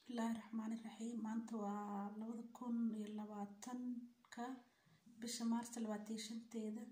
bismillaahi raxmaani raxiim maanta waa labada kun iyo labaatanka bisha maarta labaatan iyo shanteeda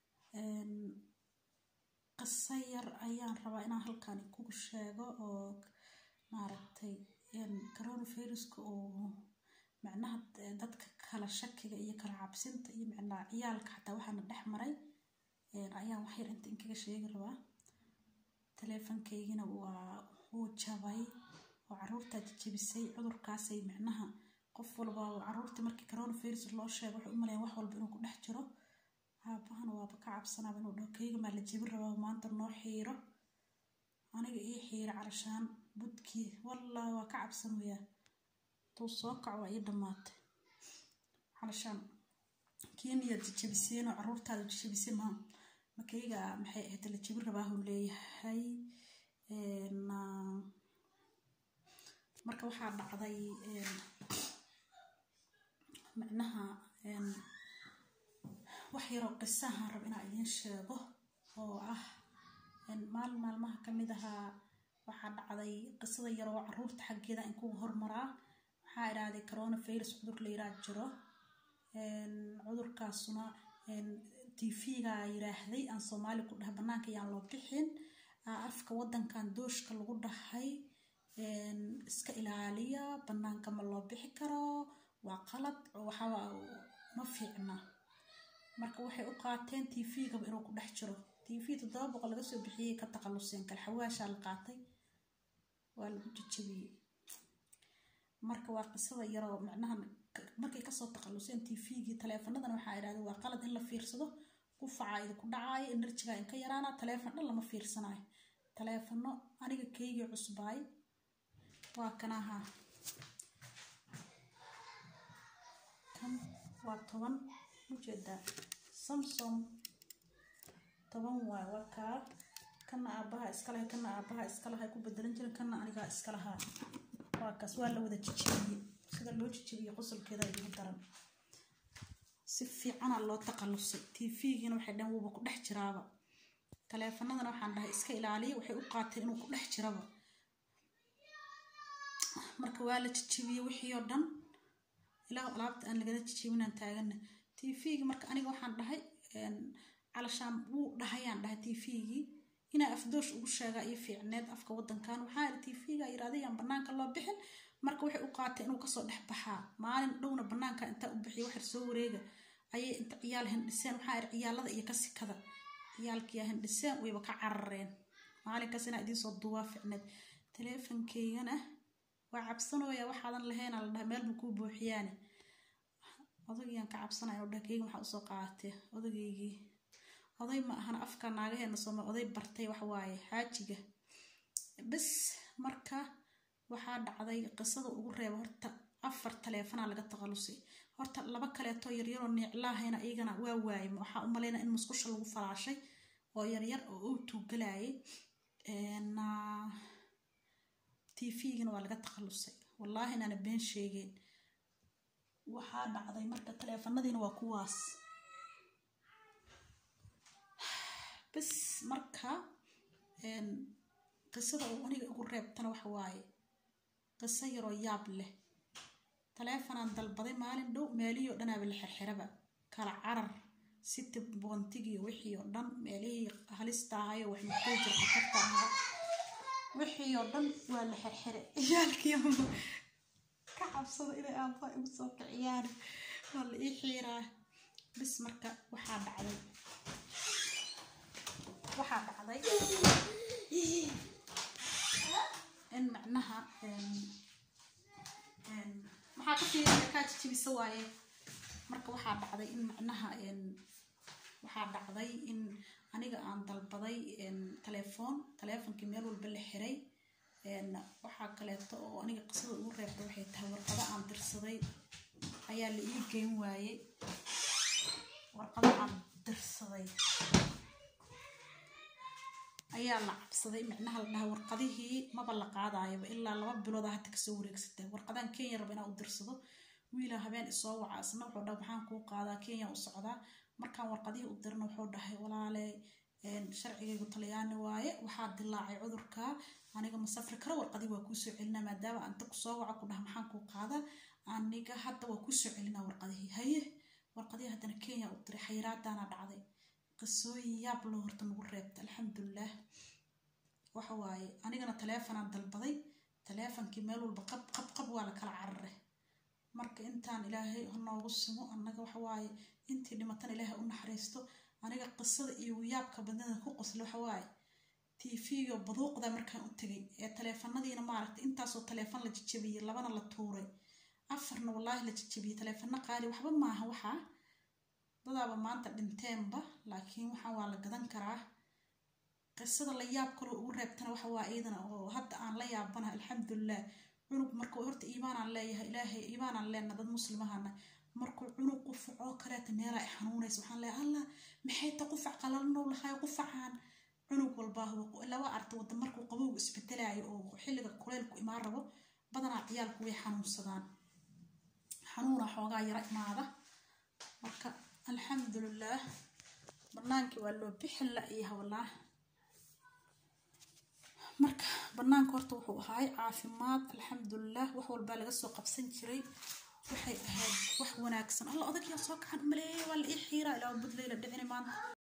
qiso yar ayaan rabaa inaan halkan kugu sheego oo maaragtay coronaviruska oo macnaha dadka kala shakiga iyo kala cabsinta iyo macnaha ciyaalka xataa waxaana dhex maray ayaan wax yar inta inkaga sheegi rabaa taleefankaygina waa wuu jabay oo caruurtaa jajabisay cudurkaasay macnaha qof walba caruurta markii coronavirus loo sheego waxay u maleeyaan wax walba inuu ku dhex jiro aabahana waaba ka cabsanaaba inuu dhaho kayga maa la jebin rabaa maanta noo xiiro aniga ii xiiro carashaan budkii wallaahi waa ka cabsanayaa tuu soo kaco waa ii dhammaatay carashaan kiiniyaad jajabiseen oo caruurtaada jajabisay ma makayga maxay ahayd la jebin rabaa huu leeyahay marka waxaa dhacday macnaha wax yaroo qisahaan rab inaa idiin sheego oo ah maalin maalmaha kamid ahaa waxaa dhacday qisada yaroo caruurta xaggeeda in kugu hormaraa waxaa idhaahday coronavirus cudur la yiraa jiro cudurkaasuna tv-ga yiraahday aan soomaali ku dhaha banaanka yaan loo bixin afka wadankan dooshka lagu dhahay iska ilaaliya banaanka ma loo bixi karo waa qalad waxaa ma fiicna marka waxay u qaateen tv-gaba inuu ku dhex jiro tv toddoba boqol laga soo bixiyey ka taqaluseen kale xawaashaa la qaatay waa lagu jajabiyey marka waa qisada yaroo macnaha markay kasoo taqaluseen tv-gii taleefanadana waxaa idhahda waa qalad in la fiirsado qufacaa idinku dhacaayo enerjiga inka yaraana taleefon dhan lama fiirsanayo taleefano aniga keygii cusbaay waa kanaha kan waa toban ujeedaa samsom toban waay waa kaa kana aabaha iskalahay kana aabaha iskalahay ku bedelan jirin kana anigaa iskalahaa waa kaas waa la wada jijibiyey sida loo jijibiyey qosolkeeda igu daran si fiicana loo taqalusay tv-giina waxay dhan wuuba ku dhex jiraaba taleefanadana waxaan dhahay iska ilaaliya waxay u qaateen inuu ku dhex jiraba marka waa la jijibiyey wixii oo dhan ilaa alaabta aan lagala jijibinaan taagana tv-gi marka aniga waxaan dhahay calashaan wuu dhahayaan dhahay tv-gii inaa afdoosh ugu sheegaa iyo fiicneed afka wadankan waxaa iri tv-ga yirahday aan banaanka loo bixin marka waxay u qaatay inuu kasoo dhex baxaa maalin dhowna banaanka intaa u bixiya waxar soo wareega ayay inta ciyaal hindhiseen waxaa iri ciyaalada iyo kasikada ciyaalkiyaa hindhiseen wayba ka carareen maalinkaas inaa idiinsoo duwaa fiicneed taleefankeygana waa cabsanooya waxaadan lahaynaa la dhaha meel ma kuu buuxiyaane odagiyaan ka cabsanaya oo dhaha keyga waxaa usoo qaadatee odageygii oday ma ahana afka naagaheena sooma oday bartay waxawaaye xaajiga bis marka waxaa dhacday qisada ugu reeba horta afar taleefanaa laga taqalusay horta laba kaleetoo yaryaroo niiclaahayna iyagana waa waayay waxaa u malaynaa in musqusha lagu falaashay oo yaryar oo uu tuugalayay tv-gina waa laga taqalusay wallaahi inaana been sheegeen waxaa dhacday marka taleefanadiina waa kuwaas bis marka qisada uu aniga igu reebtana waxa waaye qiso yaroo yaab leh taleefanaan dalbaday maalin dhow meelihii oo dhanaaba la xirxiraba kala carar siti boontigii wixii oo dhan meelihii halista ahayo wax muxuu jir khatarta ahaa wixii oo dhan waa la xirxiray ciyaalkii ka cabsada inay aabaa igu soo kiciyaan waa la ii xiiraa bis marka waxaa dhacday waxaa dhacday in macnaha maxaa ka fiiriya kaa jijibisa waaye marka waxaa dhacday in macnaha waxaa dhacday in aniga aan dalbaday taleefoon taleefonkii meel walba la xiray waxaa kaleeto oo aniga qisada ugu reebta waxay tahay warqado aan dirsaday ayaa la ii geyn waayey warqado aan dirsaday ayaa la cabsaday micnaha la dhaha warqadihii maba la qaadaayaba ilaa laba bilooda hata kasoo wareegsatay warqadaan kenya raba inaan u dirsado wiila habeen isoo waca isna wuxuu dhaha maxaan kuu qaadaa kenya u socdaa markaan warqadihii u dirna wuxuu dhahay walaale sharcigaygu talyaani waaye waxaa dilaacay cudurka aniga ma safri karo warqadii waa kuusoo celinaa maadaama anta kusoo waca ku dhaha maxaan kuu qaada aniga hadda waa kuusoo celinaa warqadihii haye warqadihii haddana kenya u diray xayiraadaana dhacday qisooyin yaab loo horta nagu reebta alxamdulilah waxa waaye anigana taleefonaan dalbaday taleefonkii meel walba qab qab qab waa la kala carare marka intaan ilaahay noogu simo annaga waxa waaye intii dhimatan ilaahay u naxariisto aniga qisada iyo yaabka badnada ku qosla waxa waaye tv-ga baduuqda markaan u tegay ee taleefanadiina maaragtay intaasoo taleefon la jajabiyey labana la tuuray afarna wallaahi la jajabiyey taleefano qaali waxba maaha waxaa dadaaba maanta dhinteenba laakiin waxaan waa la gadan karaa qisada la yaab kaloo ugu reebtana waxa waa iyadana oo hadda aan la yaabanaha alxamdulilah cunug markuu horta iimaanaan leeyahay ilaahay iimaanaan leenna dad muslimahana markuu cunug qufacoo kaleeta meelaa i xanuunaysa waxaan leeyahay allah maxay ta qufac qalalnow lahay qufacaan cunug walbaa laba arta wada markuu qabowgu isbedelaayo oo xilliga kuleylku imaan rabo badanaa ciyaalku way xanuunsadaan xanuuna xoogaa yara imaada marka alxamdulilah banaankii waa loo bixin la-yaha wallah marka banaanka horta wuxuu ahaay caafimaad alxamdulilah wax walbaa laga soo qabsan jiray waxay ahayd wax wanaagsan alla odagyaa soo kacan umaleeyay waa la ii xiiraa ilaa budleyla dhicini maanta